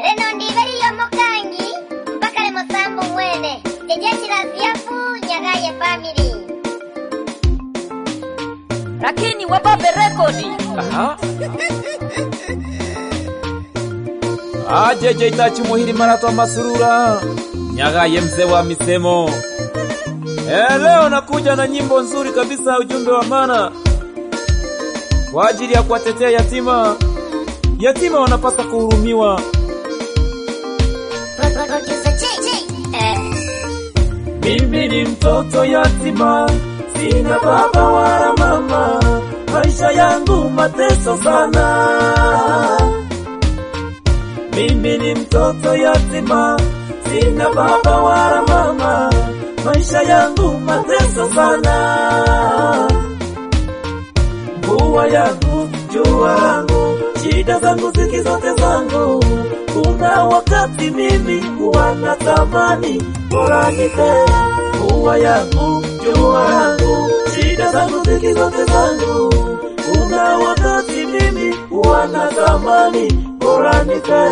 Reno ndiveriyo mokangi mpaka lemosambu mwene jejeshi la ziafu nyagaye family lakini wababe rekodi Aha. Ajeje itachi muhiri marato masurura nyagaye mzee wa misemo. Eh, leo nakuja na nyimbo nzuri kabisa, ujumbe wa maana kwa ajili ya kuwatetea yatima. Yatima wanapaswa kuhurumiwa. Producer J J eh Mimi ni mtoto yatima, sina baba wala mama, maisha yangu mateso sana. Mimi ni mtoto yatima, sina baba wala mama, maisha yangu mateso sana. Mvua yangu, jua langu, shida zangu ziki zote zangu. Kuna wakati mimi huwa natamani bora nife. Mvua yangu, jua langu, shida zangu ziki zote zangu. Kuna wakati mimi huwa natamani bora nife.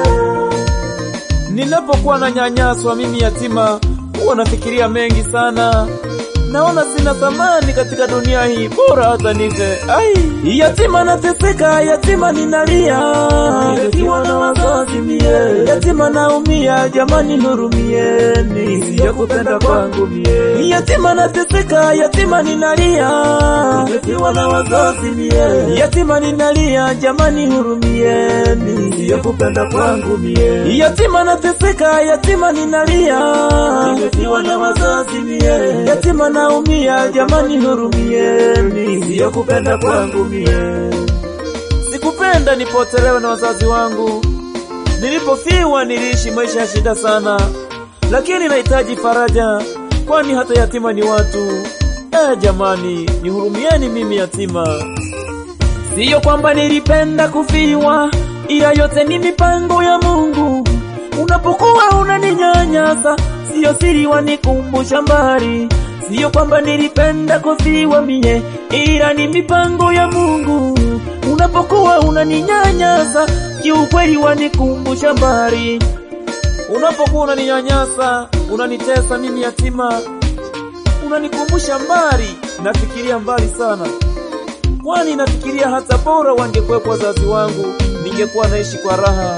Ninapokuwa na nyanyaswa mimi yatima, huwa nafikiria mengi sana. Naona sina thamani katika dunia hii, bora hata nife. Ai, yatima nateseka, yatima ninalia, nikiwa na wazazi mie, yatima naumia, jamani nurumieni, siyo kupenda kwangu mie. Yatima nateseka, yatima ninalia, nikiwa na wazazi mie, yatima ninalia, jamani hurumieni, siyo kupenda kwangu mie. Yatima nateseka, yatima ninalia, nikiwa na wazazi mie, yatima naumia, jamani hurumieni, siyo kupenda kwangu mie. Sikupenda nipotelewe na wazazi wangu, nilipofiwa niliishi maisha ya shida sana, lakini nahitaji faraja, kwani hata yatima ni watu. Eh, jamani, nihurumieni mimi yatima. Siyo kwamba nilipenda kufiwa, ila yote ni mipango ya Mungu. Unapokuwa unaninyanyasa, siyo siri wanikumbusha mbali. Siyo kwamba nilipenda kufiwa mie, ila ni mipango ya Mungu. Unapokuwa unaninyanyasa, kiukweli wanikumbusha mbali. Unapokuwa unaninyanyasa, unanitesa mimi yatima, unanikumbusha mbali, nafikiria mbali sana kwani nafikiria hata bora wangekuwepo wazazi wangu, ningekuwa naishi kwa raha.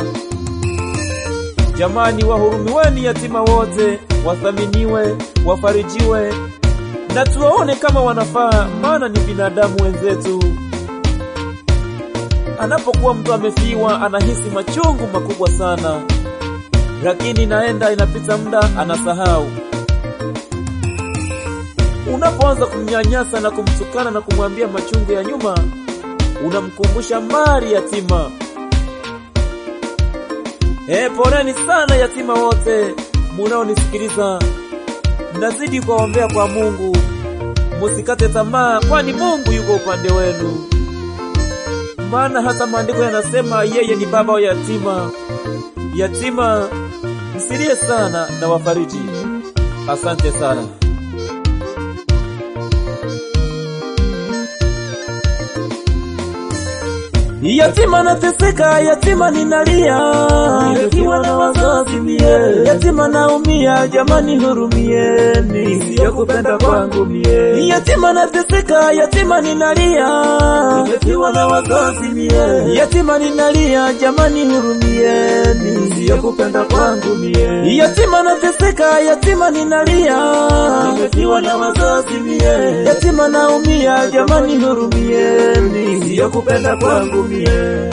Jamani, wahurumiweni yatima wote, wathaminiwe, wafarijiwe na tuwaone kama wanafaa, maana ni binadamu wenzetu. Anapokuwa mtu amefiwa, anahisi machungu makubwa sana, lakini naenda inapita muda, anasahau. Unapoanza kumnyanyasa na kumtukana na kumwambia machungu ya nyuma, unamkumbusha mbali yatima. E, poleni sana yatima wote munaonisikiliza, nazidi kuwaombea kwa Mungu, musikate tamaa, kwani Mungu yuko upande wenu, maana hata maandiko yanasema yeye ni baba wa yatima. Yatima, msilie sana na wafariji. Asante sana. Yatima nateseka, yatima ninalia, nikiwa na wazazi mie, yatima naumia, jamani hurumieni, siyo kupenda kwangu mie. Yatima nateseka, yatima ninalia, nikiwa na wazazi mie, yatima ninalia, jamani hurumieni, siyo kupenda kwangu mie. Yatima nateseka, yatima ninalia, nikiwa na wazazi mie, yatima naumia, jamani hurumieni, siyo kupenda kwangu mie.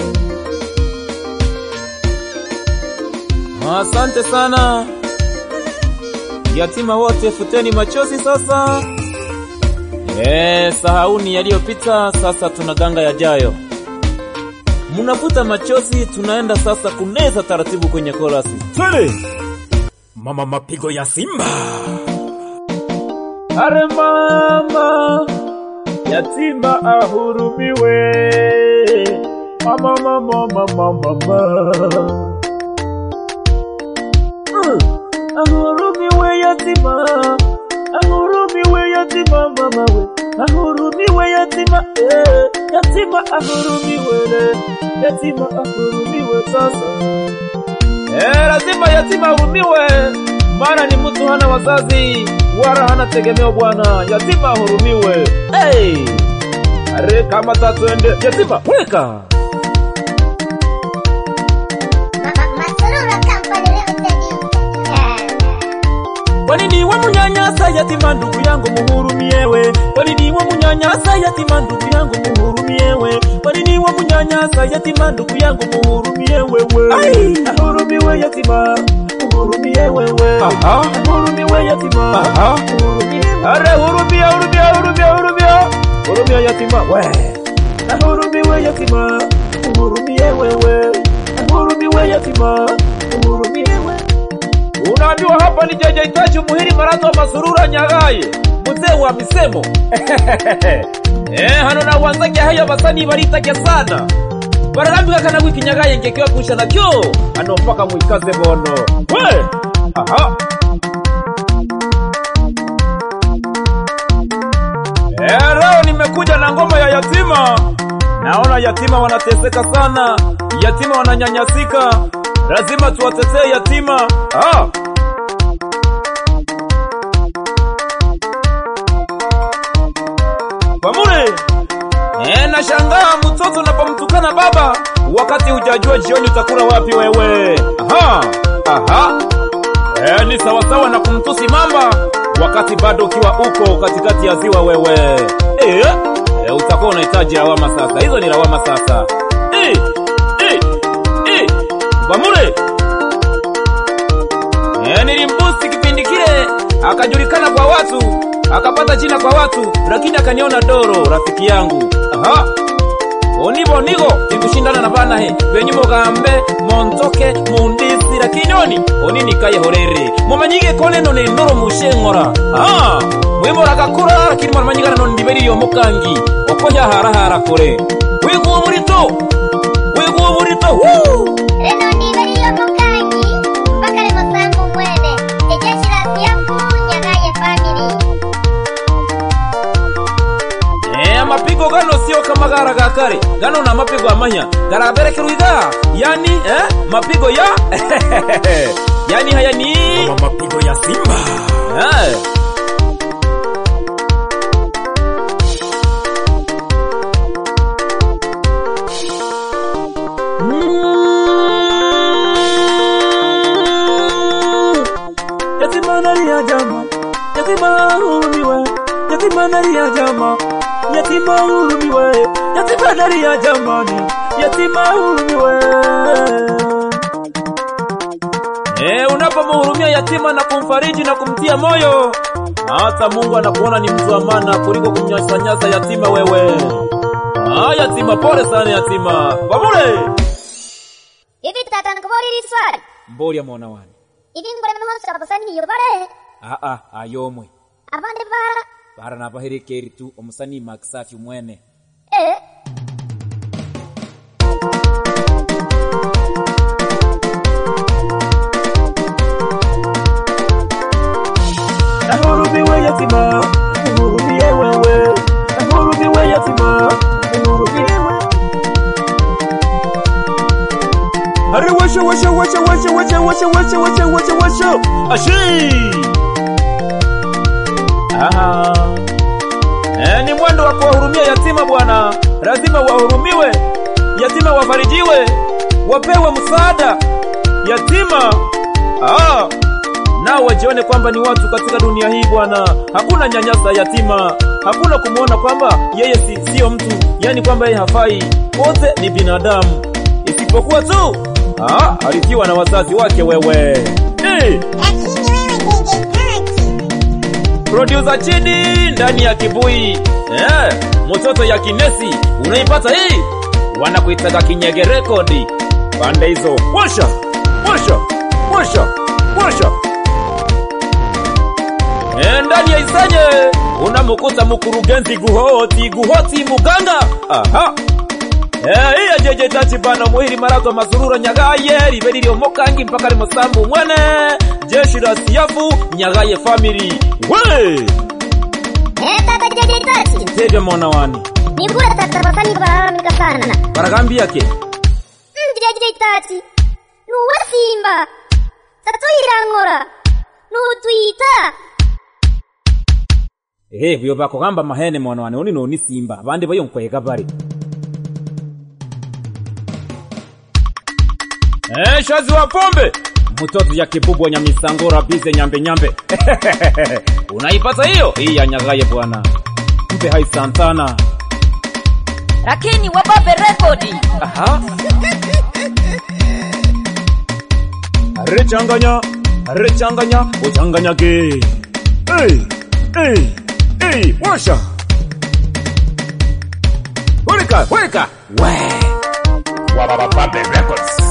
Asante sana yatima wote, futeni machozi sasa. Eh, sahauni yaliyopita, sasa tunaganga yajayo. Mnafuta machozi, tunaenda sasa kuneza taratibu kwenye korasi. Twende Mama mapigo ya Simba. are mama, yatima ahurumiwe. Mama, mama, mama, mama. Mm. Ahurumiwe yatima, ahurumiwe yatima mama we, ahurumiwe yatima eh, yatima ahurumiwe le, yatima ahurumiwe sasa. Eh, lazima yatima ahurumiwe, maana ni mtu hana wazazi wala hana tegemeo bwana. Yatima ahurumiwe. Hey! Are kama tatwende yatima weka Ma- Masurura Company Limited. Kwa nini we munyanyasa yatima ndugu yangu muhurumiewe? Kwa nini we munyanyasa yatima ndugu yangu muhurumiewe? Kwa nini we munyanyasa yatima ndugu yangu muhurumie wewe? Ai, ahurumiwe yatima, muhurumie wewe. Aha, ahurumiwe yatima. Aha, muhurumie. Are hurumia, hurumia, hurumia, hurumia. Hurumia yatima, we. Ahurumiwe yatima, muhurumie wewe. Ahurumiwe yatima, muhurumie wewe. Unaambiwa hapa ni Jeje Itachi Muhiri Marato wa Masurura Nyagaye mzee wa misemo eh hano na wanzake haya basani baritage sana bararambika kana wiki Nyagaye ngekewa kusha na kyo hano mpaka muikaze bono we aha Eh, leo nimekuja na ngoma ya yatima. Naona yatima wanateseka sana, yatima wananyanyasika, lazima tuwatetee yatima. Ah. Pamure. Eh, nashangaa mtoto unapomtukana baba wakati hujajua jioni utakula wapi wewe. Aha. Aha. Eh, ni sawasawa na kumtusi mamba wakati bado ukiwa uko katikati ya ziwa wewe. Eh, eh, utakuwa unahitaji lawama sasa. Hizo ni lawama sasa. Eh, eh, eh. Bamure. Eh, nilimbusi kipindi kile akajulikana kwa watu, akapata jina kwa watu, lakini akaniona doro rafiki yangu. Aha. Onibo nigo tikushindana na bana he benyu mugambe montoke mundisi lakini oni oni nikaye horere mumanyige kone none ndoro mushenkora ah mwimora gakura lakini mumanyigana none ndiberi yo mukangi okoya hara hara kore wigu burito wigu burito woo Reno ndivyo mukangi mpaka lemo sangu mwene jejeshi la siafu Nyagaye family. Eh, amapigo gano sio kama gara ga kare gano na mapigo amanya garaberekerwa iga yani eh, mapigo ya yani haya ni Mama mapigo ya Simba. eh. Yatima nalia jama, yatima hurumiwe, yatima nalia jama, yatima hurumiwe, yatima nalia jamani, yatima hurumiwe. Eh, unapomhurumia yatima na kumfariji na kumtia moyo, hata Mungu anakuona ni mtu wa maana kuliko kumnyanyasa yatima wewe. Ah, yatima, pole sana yatima. Wabule. Hivi tata nikubulira swali. Mbolia mwana wani. Hivi ngore mhonsa kabasani hiyo bare. Ah ah, ayomwe. Abande bara. Bara nabaherekeri tu omusani Makisafi mwene. Eh. Nahurumiwe yatima, uhurumie wewe. Nahurumiwe yatima, uhurumie wewe. Hare washa washa washa washa washa washa washa washa washa washa. Ashi. Aha. Eh, ni mwendo wa kuwahurumia yatima bwana. Lazima wahurumiwe. Yatima wafarijiwe. Wapewe msaada. Yatima. Ah nao wajione kwamba ni watu katika dunia hii bwana. Hakuna nyanyasa yatima, hakuna kumwona kwamba yeye si, sio mtu, yani kwamba yeye hafai. Wote ni binadamu, isipokuwa tu ah, arithiwa na wazazi wake wewe. Hey, Lakini wewe jeje Itachi. producer chini ndani ya kibui eh, mtoto ya kinesi unaipata hii, wanakuitaga kinyege rekodi pande hizo. Washa washa washa washa Eh, ndani ya Isanye unamukuta mkurugenzi Guhoti Guhoti Muganga. Aha. Eh, iya jeje tati bana muhiri marato masurura nyagaye riberi lyo mokangi mpaka limo sambu mwene jeshi la siafu nyagaye family. We! Eh tata jeje Itachi. Tege mwana wani. Nibura tata basani kubalalamika sana. Baragambi yake. Mm, jeje Itachi. Nuwa Simba. tatuyirang'ura nutwita ehe vyo vakogamba mahene mwana wane oni noni simba vandi vayonkwega vari Eh, shazi wa pombe mtoto ya kibubu wa nyamisangora bize nyambe nyambe unaipata hiyo hii ya nyagaye bwana mpe hai santana lakini wababe rekodi aha arechanganya arechanganya uchanganyage hey, hey, hey, washa weka weka we Wababe Records.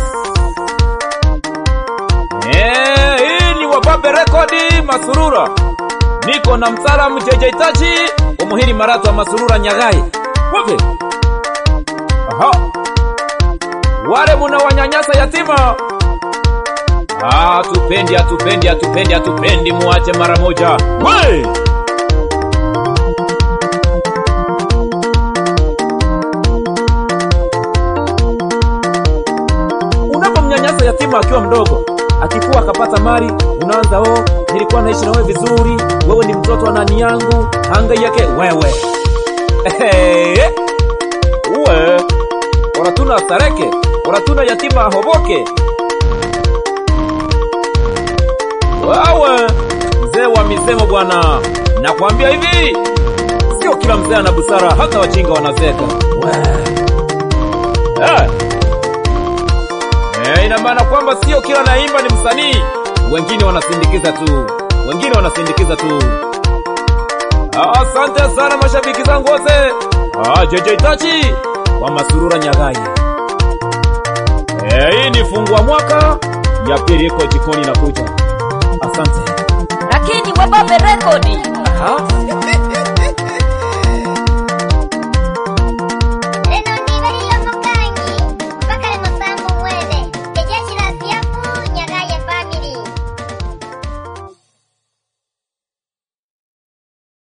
Eh, hii ni Wababe Rekodi Masurura. Niko na mtaalamu JJ Tachi, umuhiri maratu wa Masurura Nyagai. Wote. Aha. Wale muna wanyanyasa yatima. Ah, tupendi, atupendi, atupendi, atupendi, muache mara moja. We! unapomnyanyasa yatima akiwa mdogo akikuwa akapata mali unaanza oh nilikuwa naishi na wewe vizuri wewe ni mtoto wa nani yangu hanga yake wewe Ehe. uwe oratuna stareke oratuna yatima ahoboke wawe mzee wa misemo bwana nakwambia hivi sio kila mzee ana busara hata wajinga wanazeka we. Eh. Eh, ina maana kwamba sio kila naimba ni msanii, wengine wanasindikiza tu, wengine wanasindikiza tu. Ah, Asante sana mashabiki zangu wote. Ah, JJ Tachi wa Masurura Nyagai. Eh, hii ni fungua mwaka ya pili iko jikoni na kuja. Asante. lakini wababe rekodi Aha.